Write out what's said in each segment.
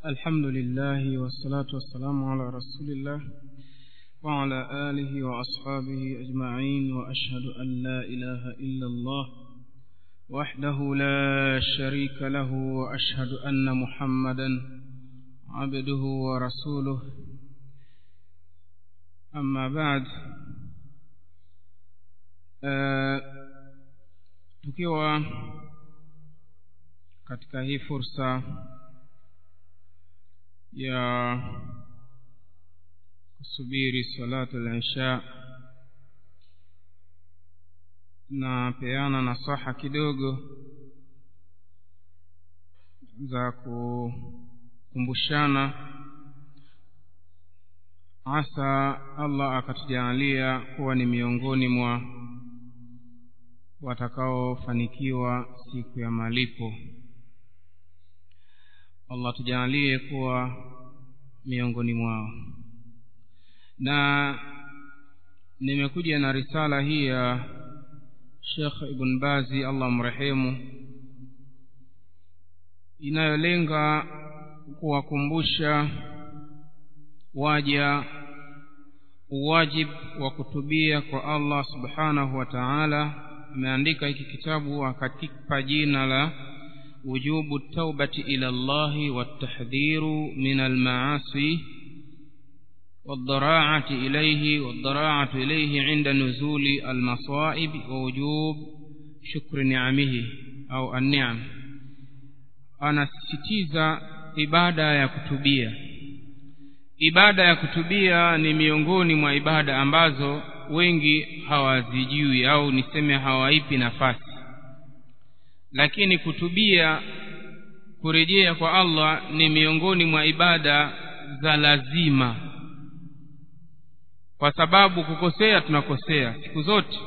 الحمد لله والصلاة والسلام على رسول الله وعلى آله وأصحابه أجمعين وأشهد أن لا إله إلا الله وحده لا شريك له وأشهد أن محمدا عبده ورسوله أما بعد آه tukiwa katika hii fursa ya kusubiri salatu al-isha na peana nasaha kidogo za kukumbushana hasa Allah akatujalia kuwa ni miongoni mwa watakaofanikiwa siku ya malipo Allah tujalie kuwa miongoni mwao na nimekuja na risala hii ya Sheikh Ibn Bazi Allah mrehemu inayolenga kuwakumbusha waja uwajib wa kutubia kwa Allah subhanahu wa ta'ala ameandika hiki kitabu akakipa jina la wujubu taubati ila Allahi watahdhiru min almaasi والضراعة إليه والضراعة إليه عند نزول المصائب ووجوب شكر نعمه أو النعم أنا sisitiza ibada ya kutubia ibada ya kutubia ni miongoni mwa ibada ambazo wengi hawazijui au niseme hawaipi nafasi lakini kutubia kurejea kwa Allah ni miongoni mwa ibada za lazima kwa sababu kukosea tunakosea siku zote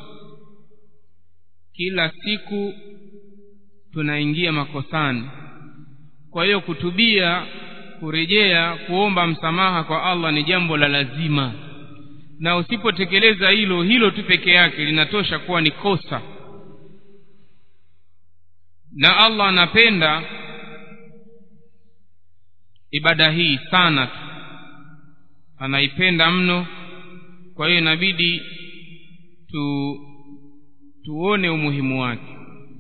kila siku tunaingia makosani kwa hiyo kutubia kurejea kuomba msamaha kwa Allah ni jambo la lazima na usipotekeleza hilo hilo tu peke yake linatosha kuwa ni kosa na Allah anapenda ibada hii sana tu anaipenda mno kwa hiyo inabidi tu tuone umuhimu wake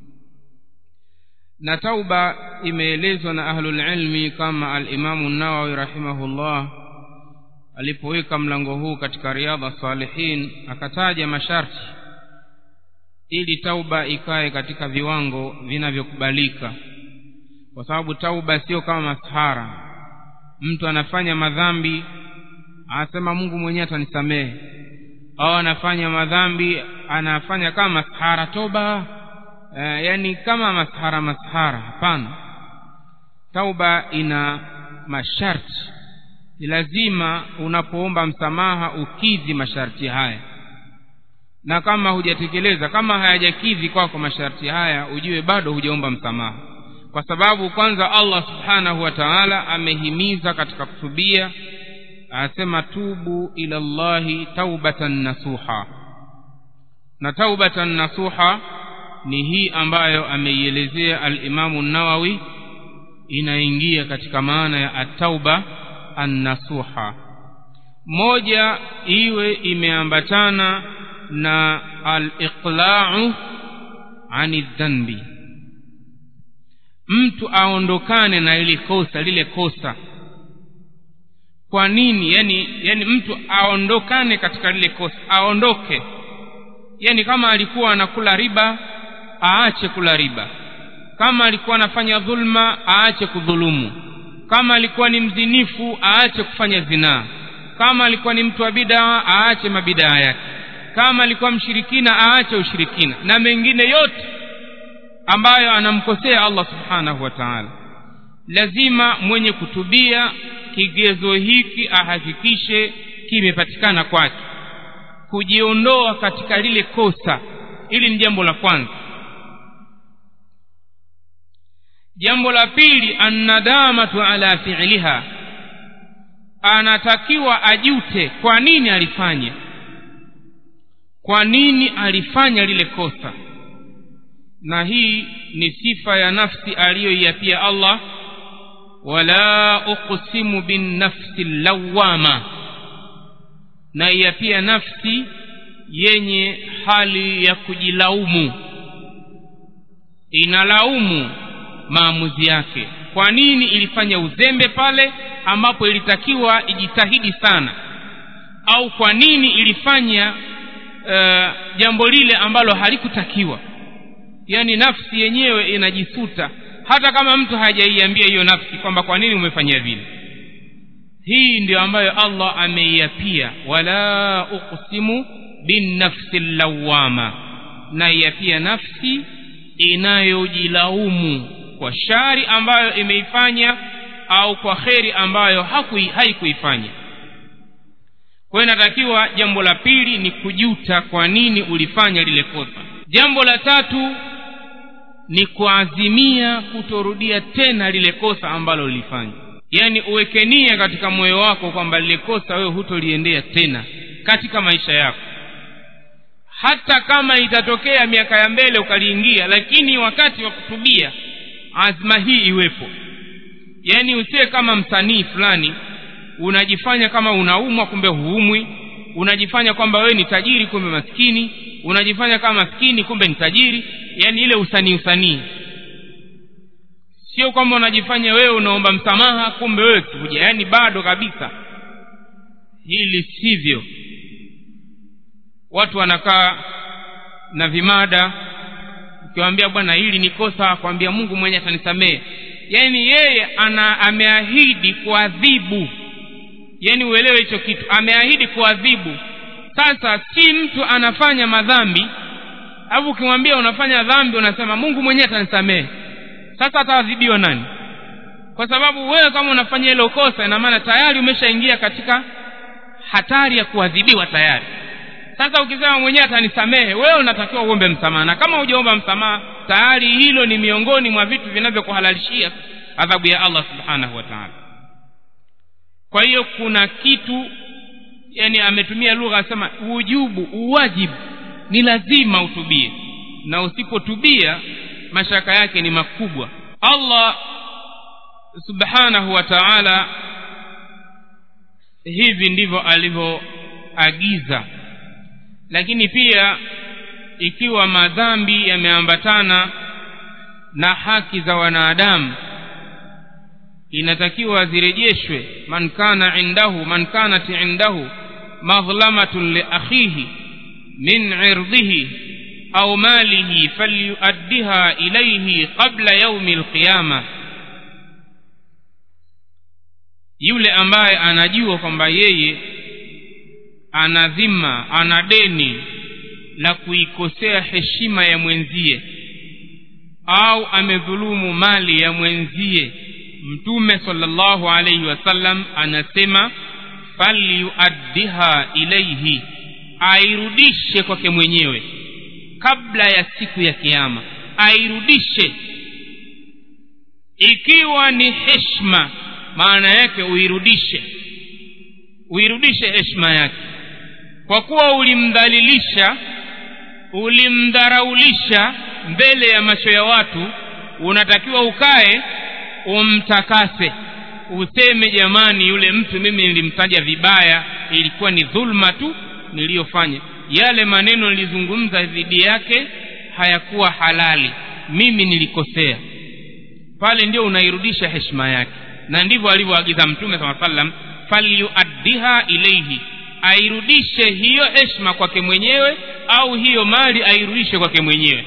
na tauba imeelezwa na ahlul ilmi kama al-Imamu Nawawi rahimahullah alipoweka mlango huu katika riadha salihin akataja masharti ili tauba ikae katika viwango vinavyokubalika kwa sababu tauba sio kama masahara mtu anafanya madhambi anasema Mungu mwenyewe atanisamehe au anafanya madhambi anafanya kama masahara toba e, yani kama masahara masahara hapana tauba ina masharti ni lazima unapoomba msamaha ukidhi masharti haya na kama hujatekeleza kama hayajakidhi kwako masharti haya ujue bado hujaomba msamaha kwa sababu kwanza Allah subhanahu wa ta'ala amehimiza katika kutubia anasema tubu ila Allahi taubatan nasuha na taubatan nasuha ni hii ambayo ameielezea al-Imamu Nawawi inaingia katika maana ya at-tauba an-nasuha moja iwe imeambatana na al-iqla'u ani dhanbi mtu aondokane na ile kosa lile kosa kwa nini yani yani mtu aondokane katika lile kosa aondoke yani kama alikuwa anakula riba aache kula riba kama alikuwa anafanya dhulma aache kudhulumu kama alikuwa ni mzinifu aache kufanya zinaa kama alikuwa ni mtu wa bidaa aache mabidaa yake kama alikuwa mshirikina aache ushirikina na mengine yote ambayo anamkosea Allah subhanahu wa ta'ala lazima mwenye kutubia kigezo hiki ahakikishe kimepatikana kwake kujiondoa katika lile kosa hili ni jambo la kwanza jambo la pili annadamatu ala fi'liha anatakiwa ajute kwa nini alifanya kwa nini alifanya lile kosa na hii ni sifa ya nafsi aliyoiapia Allah wala uqsimu binnafsi lawama na ya pia nafsi yenye hali ya kujilaumu inalaumu maamuzi yake kwa nini ilifanya uzembe pale ambapo ilitakiwa ijitahidi sana au kwa nini ilifanya uh, jambo lile ambalo halikutakiwa yaani nafsi yenyewe inajisuta hata kama mtu hajaiambia hiyo nafsi kwamba kwa nini umefanya vile hii ndio ambayo allah ameiapia wala uqsimu binnafsi lawama na iapia nafsi inayojilaumu kwa shari ambayo imeifanya au kwa kheri ambayo haikuifanya kwa hiyo inatakiwa jambo la pili ni kujuta kwa nini ulifanya lile kosa jambo la tatu ni kuazimia kutorudia tena lile kosa ambalo lilifanya yaani uweke nia katika moyo wako kwamba lile kosa wewe hutoliendea tena katika maisha yako hata kama itatokea miaka ya mbele ukaliingia lakini wakati wa kutubia azma hii iwepo yaani usiwe kama msanii fulani unajifanya kama unaumwa kumbe huumwi unajifanya kwamba wewe ni tajiri kumbe maskini unajifanya kama maskini kumbe ni tajiri yaani ile usanii usanii sio kwamba unajifanya wewe unaomba msamaha kumbe wewe kuja yaani bado kabisa hili sivyo watu wanakaa na vimada ukiwaambia bwana hili ni kosa kwambia mungu mwenye atanisamehe yaani yeye ana ameahidi kuadhibu yaani uelewe hicho kitu ameahidi kuadhibu sasa si mtu anafanya madhambi alafu ukimwambia unafanya dhambi unasema mungu mwenyewe atanisamehe sasa ataadhibiwa nani kwa sababu wewe kama unafanya hilo kosa ina maana tayari umeshaingia katika hatari ya kuadhibiwa tayari sasa ukisema mwenyewe atanisamehe wewe unatakiwa uombe msamaha na kama hujaomba msamaha tayari hilo ni miongoni mwa vitu vinavyokuhalalishia adhabu ya allah subhanahu wa taala kwa hiyo kuna kitu yani ametumia lugha asema ujubu uwajibu ni lazima utubie na usipotubia mashaka yake ni makubwa allah subhanahu wa taala hivi ndivyo alivyoagiza lakini pia ikiwa madhambi yameambatana na haki za wanadamu inatakiwa zirejeshwe man kana indahu man kanat indahu madhlamatun liakhihi min irdhihi au malihi falyuaddiha ilayhi qabla yaumi alqiyama yule ambaye anajua kwamba yeye ana dhima ana deni la kuikosea heshima ya mwenzie au amedhulumu mali ya mwenzie mtume sallallahu alaihi wasallam anasema falyuaddiha ilaihi airudishe kwake mwenyewe kabla ya siku ya kiama airudishe ikiwa ni heshma maana yake uirudishe uirudishe heshima yake kwa kuwa ulimdhalilisha ulimdharaulisha mbele ya macho ya watu unatakiwa ukae umtakase useme jamani yule mtu mimi nilimtaja vibaya ilikuwa ni dhulma tu niliyofanya yale maneno nilizungumza dhidi yake hayakuwa halali mimi nilikosea pale ndio unairudisha heshima yake na ndivyo alivyoagiza mtume saa sallam falyuaddiha ilaihi airudishe hiyo heshima kwake mwenyewe au hiyo mali airudishe kwake mwenyewe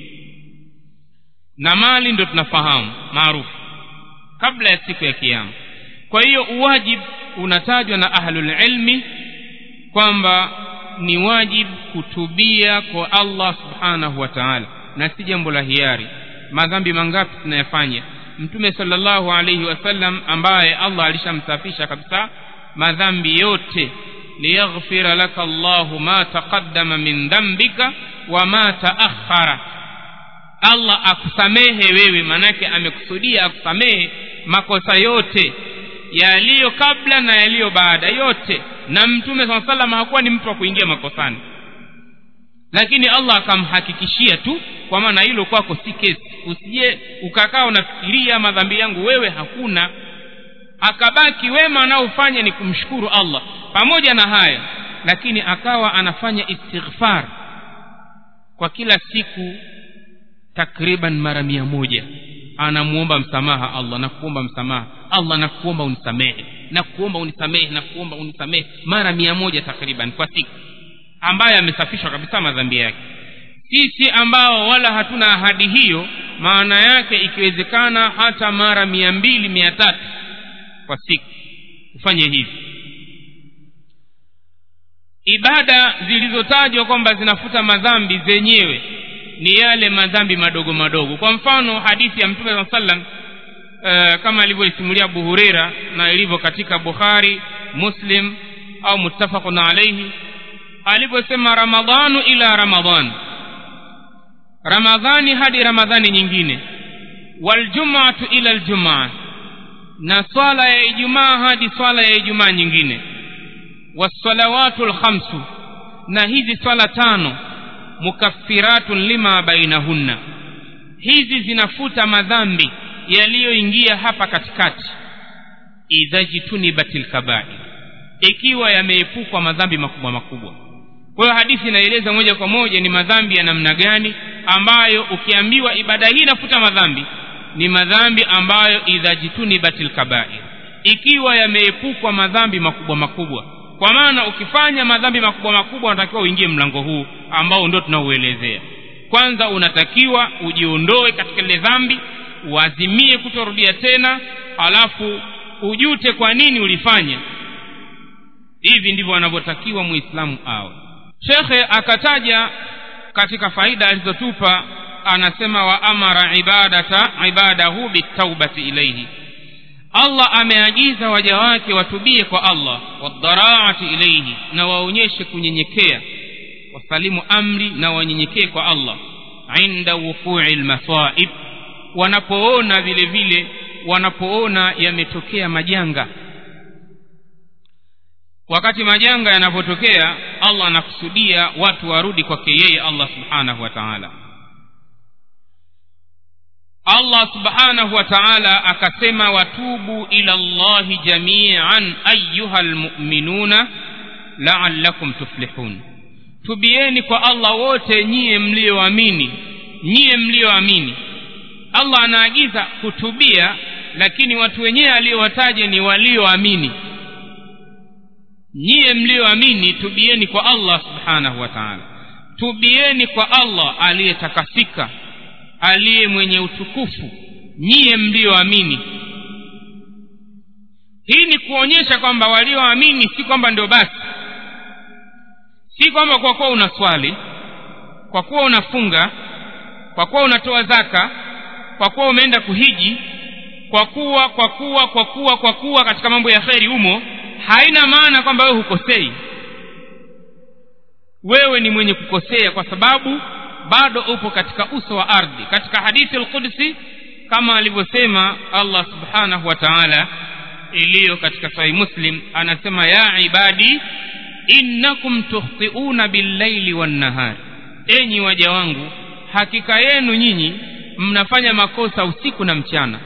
na mali ndo tunafahamu maarufu kabla ya siku ya kiama kwa hiyo uwajib unatajwa na ahlulilmi kwamba ni wajibu kutubia kwa allah subhanahu wa taala na si jambo la hiari madhambi mangapi tunayafanya mtume salllahu alaihi wasallam ambaye allah alishamsafisha kabisa madhambi yote liyaghfira laka llahu ma taqaddama min dhambika wa ma taakhara allah akusamehe wewe manake amekusudia akusamehe makosa yote yaliyo kabla na yaliyo baada yote na mtume saa salam hakuwa ni mtu wa kuingia makosani lakini allah akamhakikishia tu kwa maana hilo kwako si kesi usije ukakaa unafikiria madhambi yangu wewe hakuna akabaki wema anaofanya ni kumshukuru allah pamoja na haya lakini akawa anafanya istighfar kwa kila siku takriban mara mia moja anamuomba msamaha allah na kuomba msamaha allah na kuomba unisamehe na kuomba unisamehe na kuomba unisamehe mara mia moja takriban kwa siku ambaye amesafishwa kabisa madhambi yake sisi ambao wala hatuna ahadi hiyo maana yake ikiwezekana hata mara mia mbili mia tatu kwa siku ufanye hivi ibada zilizotajwa kwamba zinafuta madhambi zenyewe ni yale madhambi madogo madogo kwa mfano hadithi ya mtume saa sallam uh, kama alivyoisimulia abu hureira na ilivyo katika bukhari muslim au muttafaqun alaihi alivyosema ramadhanu ila ramadhan ramadhani hadi ramadhani nyingine waljumatu ila ljumaa na swala ya ijumaa hadi swala ya ijumaa nyingine wassalawatu lkhamsu na hizi swala tano mukaffiratun lima bainahunna hizi zinafuta madhambi yaliyoingia hapa katikati idha jitunibat lkabair ikiwa yameepukwa madhambi makubwa makubwa kwa hiyo hadithi inaeleza moja kwa moja ni madhambi ya namna gani ambayo ukiambiwa ibada hii inafuta madhambi ni madhambi ambayo idha jitunibat lkabair ikiwa yameepukwa madhambi makubwa makubwa kwa maana ukifanya madhambi makubwa makubwa unatakiwa uingie mlango huu ambao ndio tunauelezea kwanza unatakiwa ujiondoe katika lile dhambi uazimie kutorudia tena alafu ujute kwa nini ulifanya hivi ndivyo anavyotakiwa muislamu awe shekhe akataja katika faida alizotupa anasema wa amara ibadata ibadahu bitaubati ilaihi allah ameagiza waja wake watubie kwa allah wadharaati ilaihi na waonyeshe kunyenyekea wasalimu amri na wanyenyekee kwa allah inda wukui lmasaib wanapoona vile vile wanapoona yametokea majanga wakati majanga yanapotokea allah anakusudia watu warudi kwake yeye allah subhanahu wa taala allah subhanahu wa taala akasema watubu ila llahi jamian ayuha lmuminuna laalakum tuflihun tubieni kwa allah wote nyiye mliyoamini nyiye mliyoamini allah anaagiza kutubia lakini watu wenyewe aliyowataja ni walioamini nyiye mliyoamini tubieni kwa allah subhanahu wa taala tubieni kwa allah aliyetakasika aliye mwenye utukufu nyiye mliyoamini hii ni kuonyesha kwamba walioamini si kwamba ndio basi si kwamba kwa kuwa una swali kwa kuwa unafunga kwa kuwa unatoa zaka kwa kuwa umeenda kuhiji kwa kuwa kwa kuwa kwa kuwa kwa kuwa katika mambo ya kheri humo haina maana kwamba wewe hukosei wewe ni mwenye kukosea kwa sababu bado upo katika uso wa ardhi katika hadithi lqudsi kama alivyosema allah subhanahu wa taala iliyo katika sahih muslim anasema ya ibadi innakum tukhtiuna billaili wannahari enyi waja wangu hakika yenu nyinyi mnafanya makosa usiku na mchana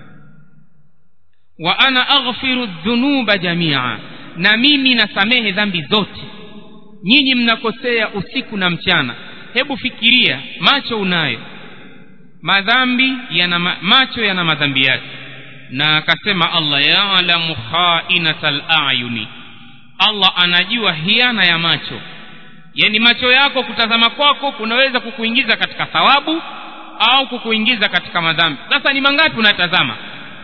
wa ana aghfiru dhunuba jamia na mimi nasamehe dhambi zote nyinyi mnakosea usiku na mchana hebu fikiria macho unayo madhambi yana ma, macho yana madhambi yake na akasema allah yalamu khainata layuni allah anajua hiana ya macho yaani macho yako kutazama kwako kunaweza kukuingiza katika thawabu au kukuingiza katika madhambi sasa ni mangapi unatazama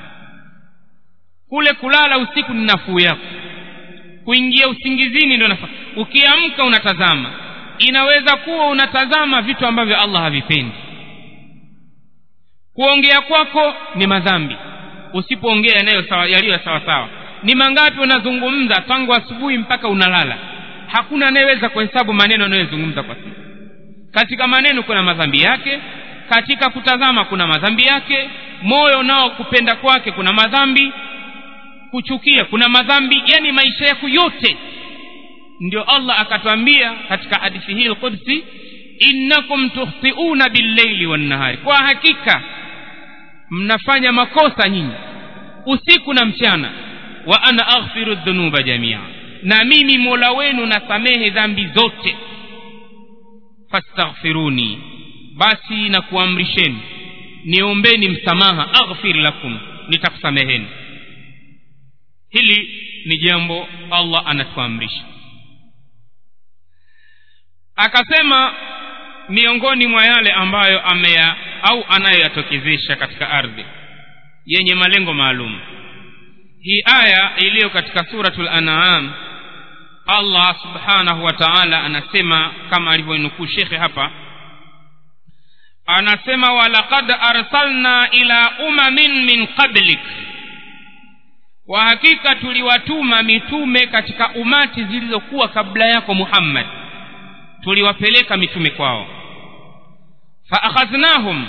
kule kulala usiku ni nafuu yako kuingia usingizini ndio nafaa ukiamka unatazama inaweza kuwa unatazama vitu ambavyo allah havipendi kuongea kwako ni madhambi usipoongea yanayo sawa yaliyo sawa sawa ni mangapi unazungumza tangu asubuhi mpaka unalala hakuna anayeweza kuhesabu maneno unayozungumza kwa siku katika maneno kuna madhambi yake katika kutazama kuna madhambi yake moyo nao kupenda kwake kuna madhambi kuchukia kuna madhambi yani maisha yako yote ndio allah akatwambia katika hadithi hii lqudsi innakum tukhtiuna billaili wannahari kwa hakika mnafanya makosa nyinyi usiku na mchana wa ana aghfiru dhunuba jamia na mimi mola wenu nasamehe dhambi zote fastaghfiruni basi na kuamrisheni niombeni msamaha aghfir lakum nitakusameheni hili ni jambo allah anatuamrisha akasema miongoni mwa yale ambayo ameya au anayoyatokezesha katika ardhi yenye malengo maalum hii aya iliyo katika suratul an'am allah subhanahu wa ta'ala anasema kama alivyonukuu shekhe hapa anasema walaqad arsalna ila umamin min qablik kwa hakika tuliwatuma mitume katika umati zilizokuwa kabla yako muhammad tuliwapeleka mitume kwao faakhadhnahum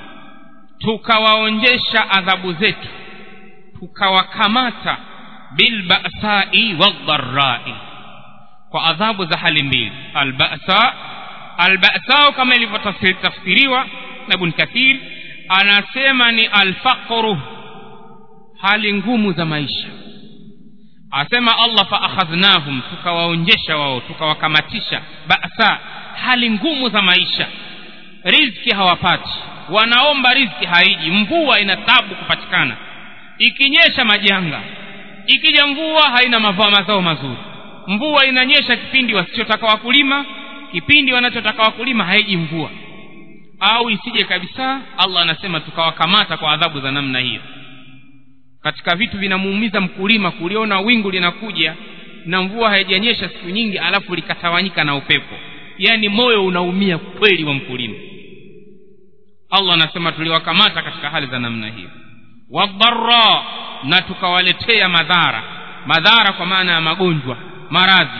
tukawaonjesha adhabu zetu tukawakamata bilbasai waldharai kwa adhabu za hali mbili albasa albasau kama ilivyotafsiriwa na ibn kathir anasema ni alfaqru hali ngumu za maisha asema allah faakhadhnahum tukawaonjesha wao tukawakamatisha basa hali ngumu za maisha riziki hawapati wanaomba riziki haiji mvua ina tabu kupatikana ikinyesha majanga ikija mvua haina mavaa mazao mazuri mvua inanyesha kipindi wasichotaka wakulima kipindi wanachotaka wakulima haiji mvua au isije kabisa allah anasema tukawakamata kwa adhabu za namna hiyo katika vitu vinamuumiza mkulima kuliona wingu linakuja na mvua haijanyesha siku nyingi alafu likatawanyika na upepo yaani moyo unaumia kweli wa mkulima allah anasema tuliwakamata katika hali za namna hiyo wadhara na tukawaletea madhara madhara kwa maana ya magonjwa maradhi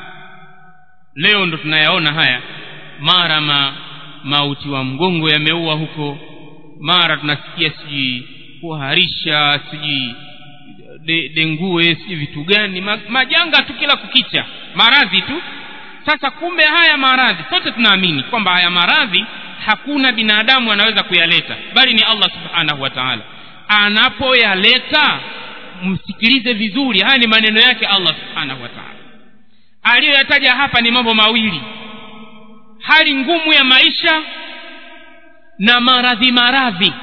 leo ndo tunayaona haya mara ma mauti wa mgongo yameua huko mara tunasikia sijui kuharisha sijui de, dengue sijui vitu gani ma, majanga tu kila kukicha maradhi tu sasa kumbe haya maradhi sote tunaamini kwamba haya maradhi hakuna binadamu anaweza kuyaleta bali ni allah subhanahu wa taala anapoyaleta msikilize vizuri haya ni maneno yake allah subhanahu wa taala aliyoyataja hapa ni mambo mawili hali ngumu ya maisha na maradhi maradhi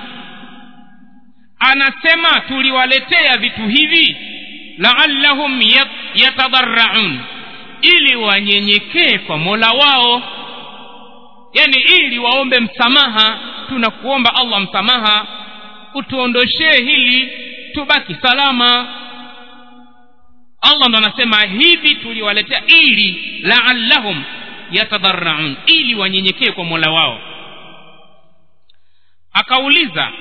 anasema tuliwaletea vitu hivi laallahum yatadharaun ili wanyenyekee kwa mola wao yani ili waombe msamaha tunakuomba allah msamaha utuondoshee hili tubaki salama allah ndo anasema hivi tuliwaletea ili laallahum yatadharaun ili wanyenyekee kwa mola wao akauliza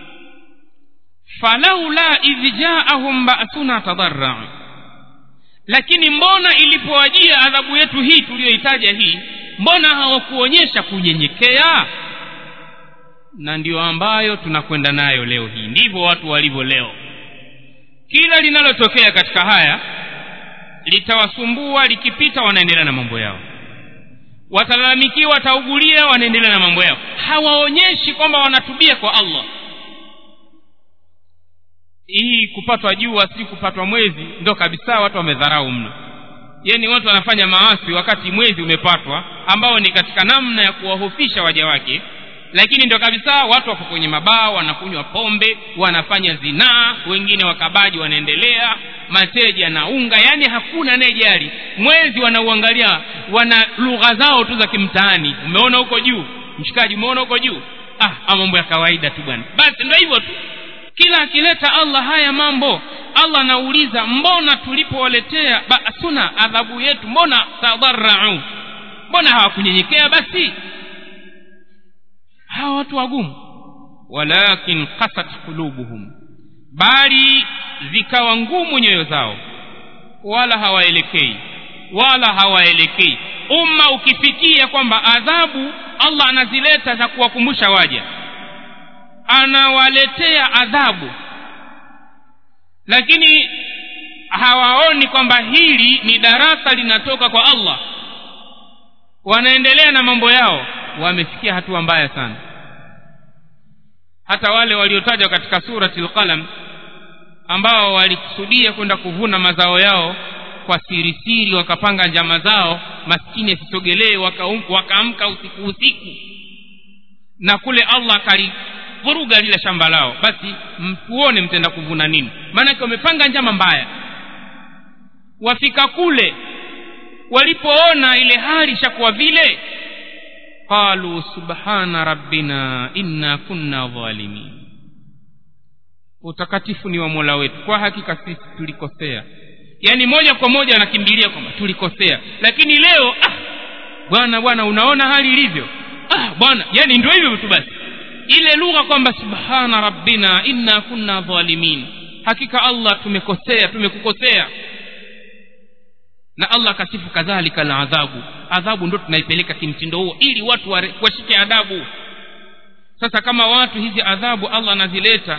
falaula idh jaahum ba'suna tadarrau lakini mbona ilipowajia adhabu yetu hii tuliyoitaja hii mbona hawakuonyesha kunyenyekea na ndiyo ambayo tunakwenda nayo leo hii ndivyo watu walivyo leo kila linalotokea katika haya litawasumbua likipita wanaendelea na mambo yao watalalamikiwa wataugulia wanaendelea na mambo yao hawaonyeshi kwamba wanatubia kwa allah hii kupatwa jua si kupatwa mwezi ndo kabisa watu wamedharau mno yani watu wanafanya maasi wakati mwezi umepatwa ambao ni katika namna ya kuwahofisha waja wake lakini ndo kabisa watu wako kwenye mabaa wanakunywa pombe wanafanya zinaa wengine wakabaji wanaendelea mateja na unga yani hakuna anayejali mwezi wanauangalia wana lugha zao tu za kimtaani umeona huko juu mshikaji umeona huko juu ah mambo ya kawaida tu bwana basi ndo hivyo tu kila akileta allah haya mambo allah anauliza mbona tulipowaletea basuna adhabu yetu mbona tadharau mbona hawakunyenyekea basi hawa watu wagumu walakin kasat qulubuhum bali zikawa ngumu nyoyo zao wala hawaelekei wala hawaelekei umma ukifikia kwamba adhabu allah anazileta za kuwakumbusha waja anawaletea adhabu lakini hawaoni kwamba hili ni darasa linatoka kwa allah wanaendelea na mambo yao wamefikia hatua mbaya sana hata wale waliotajwa katika surati lqalam ambao walikusudia kwenda kuvuna mazao yao kwa sirisiri wakapanga njama zao maskini asisogelee wakaamka usiku usiku na kule allah akalivuruga lile shamba lao basi mtuone mtenda kuvuna nini maanake wamepanga njama mbaya wafika kule walipoona ile hali ishakuwa vile qalu subhana rabbina inna kunna dhalimin utakatifu ni wa mola wetu kwa hakika sisi tulikosea yaani moja kwa moja anakimbilia kwamba tulikosea lakini leo ah bwana bwana unaona hali ilivyo ah bwana yani ndio hivyo tu basi ile lugha kwamba subhana rabbina inna kunna dhalimin hakika allah tumekosea tumekukosea na allah akasifu kadhalika na adhabu adhabu ndo tunaipeleka kimtindo huo ili watu washike adabu sasa kama watu hizi adhabu allah anazileta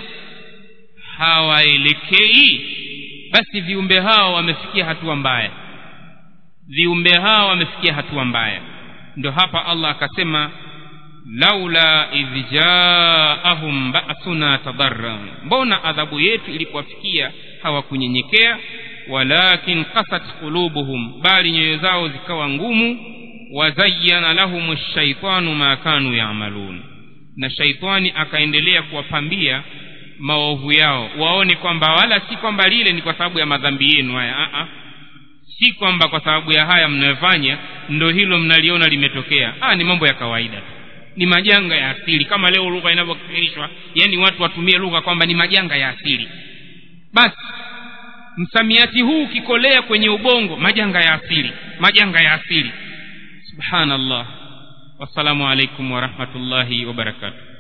hawaelekei basi viumbe hao wamefikia hatua mbaya viumbe hao wamefikia hatua mbaya ndio hapa allah akasema laula idh jaahum ba'suna tadarra mbona adhabu yetu ilipowafikia hawakunyenyekea walakin qasat qulubuhum bali nyoyo zao zikawa ngumu wazayyana lahum shaitanu ma kanu yamalun na shaitani akaendelea kuwapambia maovu yao waone kwamba wala si kwamba lile ni kwa sababu ya madhambi yenu haya a si kwamba kwa sababu ya haya mnayofanya ndo hilo mnaliona limetokea ah ni mambo ya kawaida tu ni majanga ya asili kama leo lugha inavyokifirishwa yaani watu watumie lugha kwamba ni majanga ya asili basi msamiati huu ukikolea kwenye ubongo majanga ya asili majanga ya asili subhanallah wassalamu alaikum warahmatullahi wabarakatuh